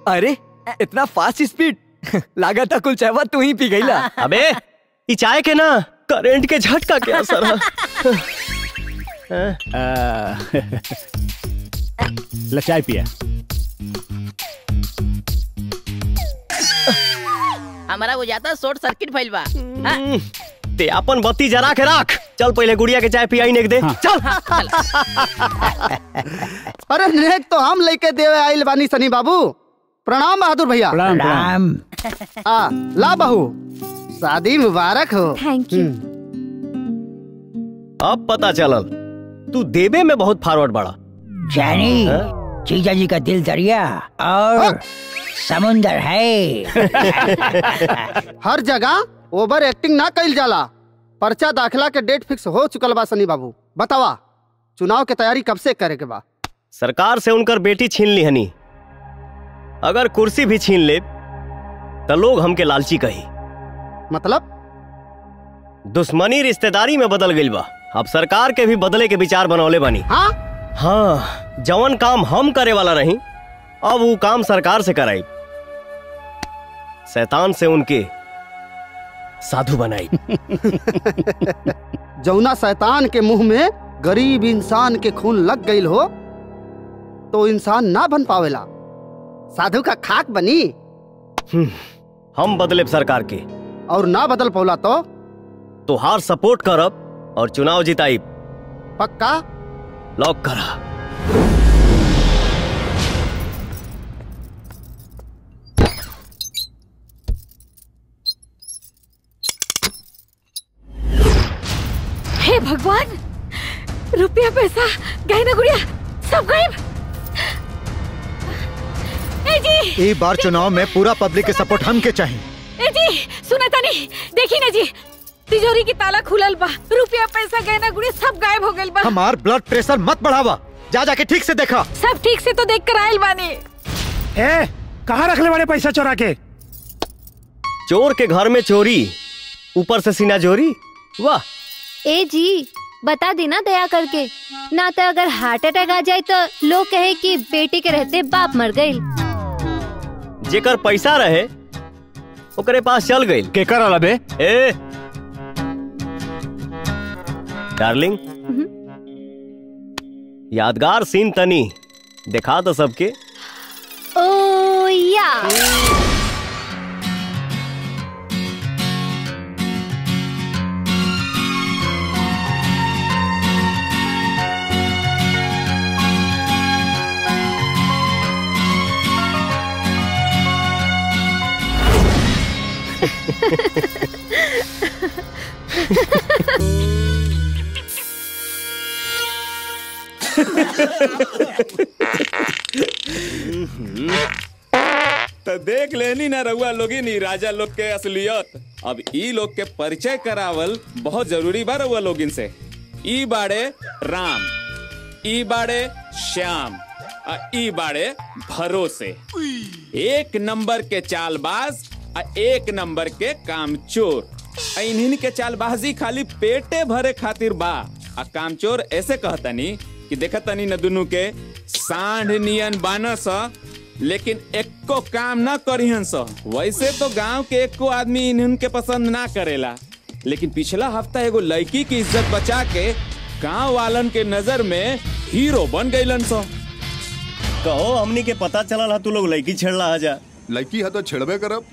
अरे इतना fast speed लागा था कुल चाहवा तू ही पी गईला अबे ई चाय के ना करंट के झटका के असर है ले चाय पिया हमारा वो जाता शॉर्ट सर्किट भइल बा हाँ, ते अपन बत्ती जरा के राख चल पहले गुड़िया के चाय पियाई नेक दे चल अरे नेक तो हम लेके देवे आइल बानी सनी बाबू प्रणाम बहादुर भैया प्रणाम प्रणाम आ ला बहू शादी मुबारक हो थैंक यू अब पता चलल तू देवे में बहुत फॉरवर्ड बड़ा जानी जीजा जी का दिल दरिया और समुंदर है हर जगह ओवर एक्टिंग ना कइल जाला पर्चा दाखिला के डेट फिक्स हो चुकल बा सनी बाबू बतावा चुनाव के तैयारी कब से करे के बा सरकार से उनकर बेटी छीन ली हनी अगर कुर्सी भी छीन ले तो लोग हमके लालची कही मतलब दुश्मनी रिश्तेदारी में बदल गई बा अब सरकार के भी बदले के विचार बनौले बानी हाँ हाँ जवन काम हम करे वाला रही अब वो काम सरकार से कराई शैतान से उनके साधु बनाई जौना शैतान के मुंह में गरीब इंसान के खून लग गईल हो तो इंसान ना बन पावेला साधु का खाक बनी हम बदले सरकार के और ना बदल पौला तो तोहार सपोर्ट करब और चुनाव जिताई पक्का लॉक करा हे भगवान रुपया पैसा गहना गुड़िया सब गायब ए जी ई बार चुनाव में पूरा पब्लिक के सपोर्ट हम के चाहिए ए जी सुना तानी देखी ना जी तिजोरी की ताला खुलल बा रुपया पैसा गहना गुड़िया सब गायब हो गइल बा हमार ब्लड प्रेशर मत बढ़ावा जा जाके ठीक से देखा सब ठीक से तो देख कर आयल बानी ए कहाँ रखले बड़े पैसा चोरा के चोर के घर में चोरी ऊपर से सीना जोरी वाह ए जी बता देना दया करके ना तो अगर हार्ट अटैक आ जाए तो लोग कहे कि बेटी के रहते बाप मर गई जेकर पैसा रहे ओकरे पास चल गई के कर बे ए डार्लिंग यादगार सीन तनी दिखा तो सबके ओ या तो देख लेनी ना रउआ लोगी नी राजा लोग के असलियत अब ई लोग के परिचय करावल बहुत जरूरी बा रउआ लोगिन से ई बाड़े राम ई बाड़े श्याम आ ई बाड़े भरोसे एक नंबर के चालबाज आ एक नंबर के कामचोर आ इन्हीं के चालबाजी खाली पेटे भरे खातिर बा आ कामचोर ऐसे कहतनी कि देखतनी न दुनू के सांढ नियन बानस लेकिन एको काम ना करिहन स वैसे तो गांव के एको आदमी इन्हन के पसंद ना करेला लेकिन पिछला हफ्ता एगो लड़की की इज्जत बचा के गांव वालन के नजर में हीरो बन गईलन स कहो हमनी के पता चलल हा तू लोग लड़की छेड़ला जा लड़की है तो छेड़बे करब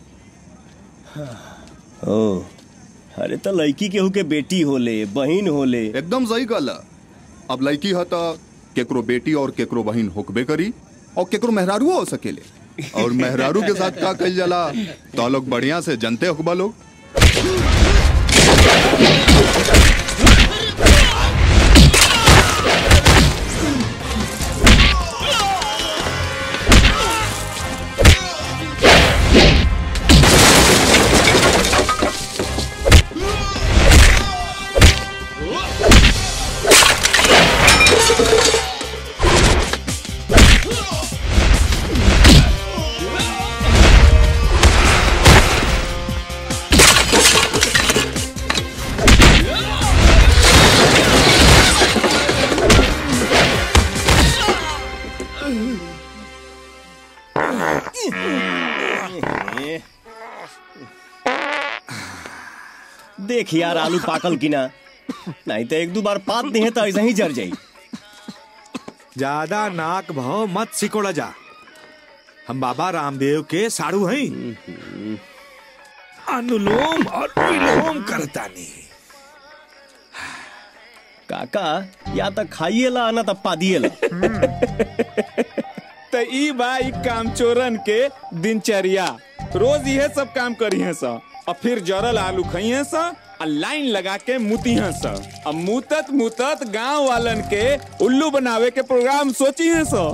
ओ अरे तो लड़की केहू के बेटी होले बहन होले एकदम सही कहला अब लड़की है तो केकरो बेटी और केकरो बहन होकबे करी और केकरो मेहरारू हो सकेले और मेहरारू के साथ का कल जाला तो लोग बढ़िया से जनते होकबा लोग देख यार आलू पाकल की ना नहीं तो एक दो बार पात नहीं है तो ऐसा ही जर जाई ज्यादा नाक भाव मत सिकोड़ा जा हम बाबा रामदेव के साड़ू हैं अनुलोम और विलोम करता नहीं काका या तो खाइए ला ना तो पादिए ला तो ई बा ई काम चोरन के दिनचर्या रोज यह सब काम करी है सा और फिर जरल आलू खाइए सा और लाइन लगा के मुती है सा अब मुतत मुतत गांव वालन के उल्लू बनावे के प्रोग्राम सोची है सा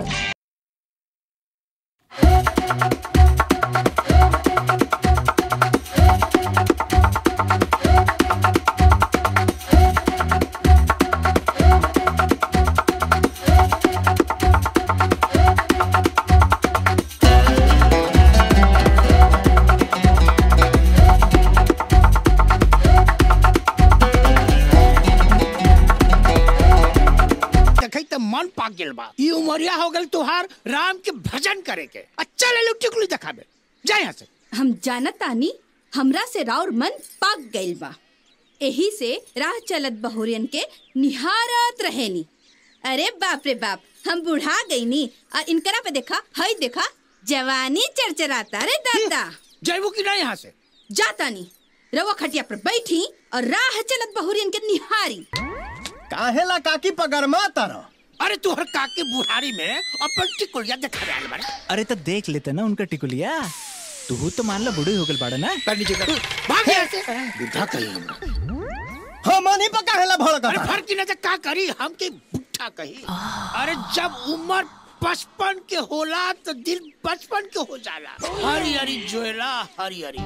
देखै त मन पाक गेल बा ई उमरिया हो गेल तुहार राम के भजन करे के अच्छा ले लो टिकुली दिखाबे जा यहाँ से हम जानत तानी हमरा से राउर मन पाक गइल बा एही से राह चलत बहुरियन के निहारत रहेनी अरे बाप रे बाप हम बुढ़ा गईनी और इनकरा पे देखा हई देखा जवानी चरचराता रे दादा जयबू की ना यहाँ से जाता नी रवा खटिया पर बैठी और राह चलत बहुरियन के निहारी काहेला काकी पगरमा तारा अरे तुहर काके बुढ़ारी में अपन टिकुलिया दिखा रहा है बड़ा अरे तो देख लेते ना उनका टिकुलिया तू तो मान लो बूढ़ी हो गल बाड़ा ना कर नीचे कर भाग यहाँ से बुढ़ा कही हम नहीं पका हेला भड़का अरे फर्क न का करी हम के बुढ़ा कही अरे जब उम्र पचपन के होला तो दिल बचपन के हो जाला हरी हरी जोएला हरी हरी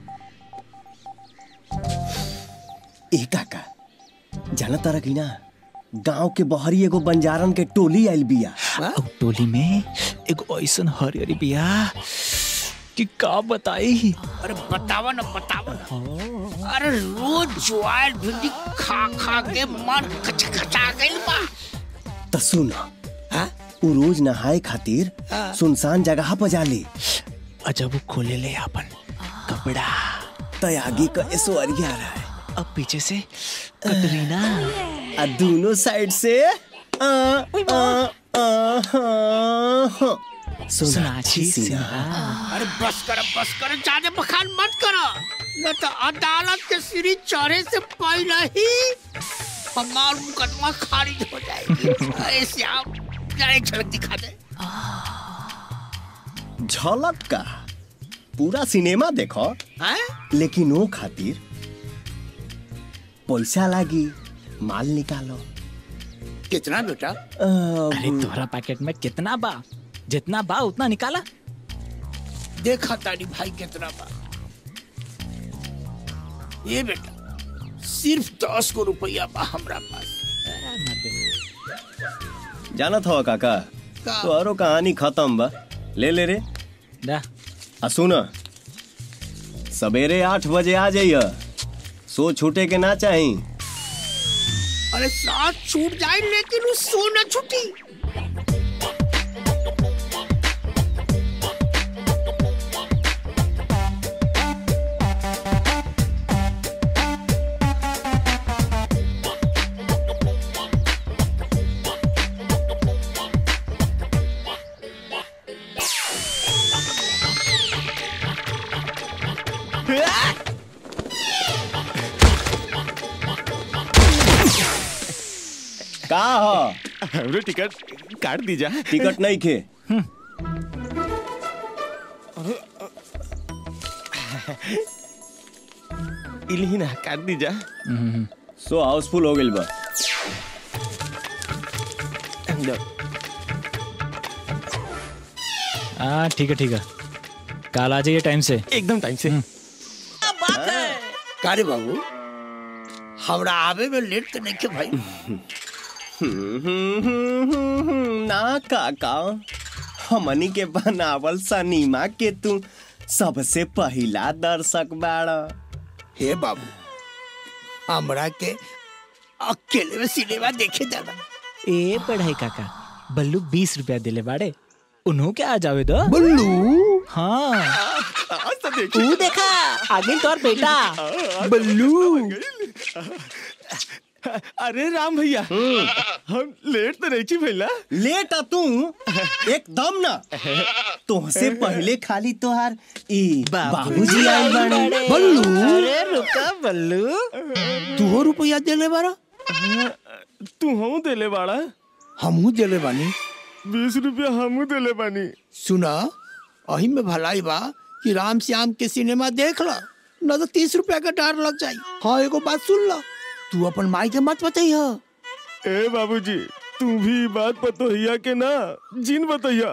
ए काका जाना तारा की ना गांव के बहरी एगो बंजारन के टोली आइल बिया और टोली में एक ऐसन हरियरी बिया कि का बताई अरे बतावा ना बतावा ना अरे रोज ज्वार भिंडी खा खा के मन खचखचा गइल बा तो सुन उ रोज नहाए खातिर सुनसान जगह पर जाले अजब वो खोले ले अपन कपड़ा तो आगे का ऐश्वर्या रहा है अब पीछे से कटरीना आ दोनों साइड से आ, आ, आ, हाँ, हाँ। सोनाक्षी सिन्हा अरे बस कर बस कर ज्यादा बखान मत करो न तो अदालत के सीढ़ी चढ़े से पहले ही हमार मुकदमा खारिज हो जाएगी अरे श्याम जरा एक झलक दिखा दे झलक का पूरा सिनेमा देखो हैं? लेकिन वो खातिर पैसा लागी माल निकालो कितना बेटा अरे तोहरा पैकेट में कितना बा जितना बा उतना निकाला देखा तारी भाई कितना बा ये बेटा सिर्फ दस को रुपया बा हमरा पास जानत हो काका का? तो आरो कहानी खत्म बा ले ले रे दा आ सुन सवेरे आठ बजे आ जाइए सो छूटे के ना चाही अरे साथ छूट जाए लेकिन उस सोना छुटी का हो हमरे टिकट काट दीजा टिकट नहीं खे इलही ना काट दीजा सो हाउसफुल हो गइल बा हाँ ठीक है ठीक है कल आ जाइए टाइम से एकदम टाइम से कारे बाबू हमरा आवे में लेट तो नहीं के भाई ना काका हमनी के बनावल सनीमा के तू सबसे पहिला दर्शक बाड़ा हे बाबू हमरा के अकेले में सिनेमा देखे जाना ए पढ़ाई काका बल्लू बीस रुपया दिले बाड़े उन्हों के आ जावे दो बल्लू हाँ तू देखा आगे तोर बेटा बल्लू अरे राम भैया हम लेट तो नहीं छी भैया लेट आ तू एकदम ना तुमसे पहले खाली तोहार ई बाबूजी आइल बाड़े बल्लू अरे रुका बल्लू तू हो रुपया देले बारा तू हम देले बाड़ा हमहू देले बानी बीस रुपया हमू देले बानी सुना अही में भलाई बा कि राम श्याम के सिनेमा देख ला न तो तीस रुपया का डर लग जाई हाँ एगो बात सुन ला तू अपन माई के मत बताइया ए बाबूजी तू भी ई बात बतोहिया के ना जिन बतैया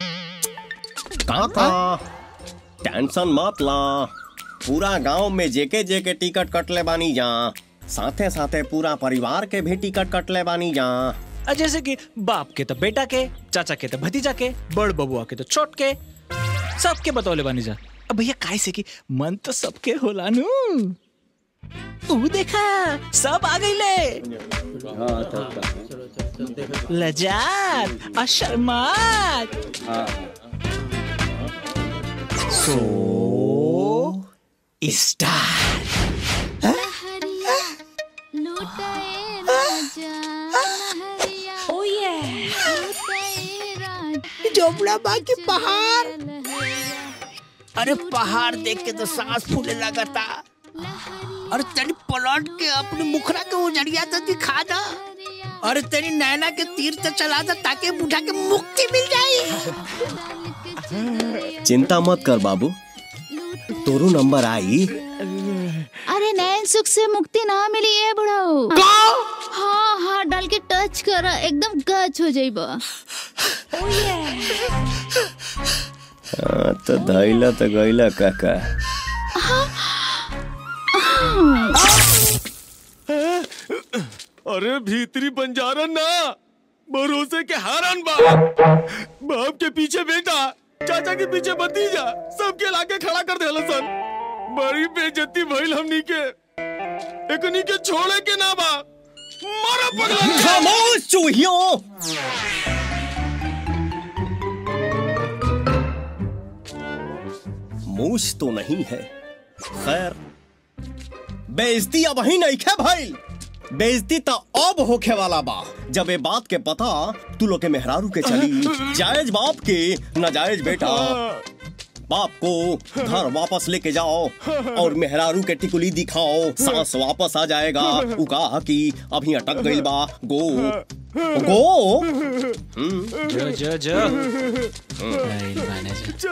काका टेंशन मत ला पूरा गांव में जेके जेके टिकट कटले बानी जा साथे साथे पूरा परिवार के भी टिकट कटले बानी जा आ, जैसे कि बाप के तो बेटा के चाचा के तो भतीजा के बड़ बबुआ के तो छोट के सबके बतौले बानी जा अब भैया काय से कि मन तो सबके होला नु ऊ देखा सब आ गईले लजात और शर्मात सो स्टार ओ ये जोबड़ा बाकी पहाड़ अरे पहाड़ देख के तो सांस फूले लगता अरे तेरी पलट के अपने मुखरा के उजड़िया तो दिखा दा अरे तेरी नैना के तीर तो चला दा ताकि बूढ़ा के मुक्ति मिल जाए चिंता मत कर बाबू तोरू नंबर आई अरे नैन सुख से मुक्ति ना मिली है बुढ़ाऊ हाँ हाँ डाल के टच कर एकदम गच हो जाइबा हाँ, तो धैला तो गैला काका अरे भीतरी बंजारा ना भरोसे के हारन बा बाप के पीछे बेटा चाचा के पीछे भतीजा सबके लाके खड़ा कर देला सन बड़ी बेइज्जती भइल हमनी के एकनी के छोड़े के ना बा मारा पगला खामोश चूहियों मूछ तो नहीं है खैर बेइज्जती अब ही नहीं खे भाई बेइज्जती तो अब होखे वाला बा जब ये बात के पता तू लोग के मेहरारू के चली जायज बाप के नाजायज बेटा बाप को घर वापस लेके जाओ और मेहरारू के टिकुली दिखाओ सांस वापस आ जाएगा उ कहा कि अभी अटक गइल बा गो गो जो जो जो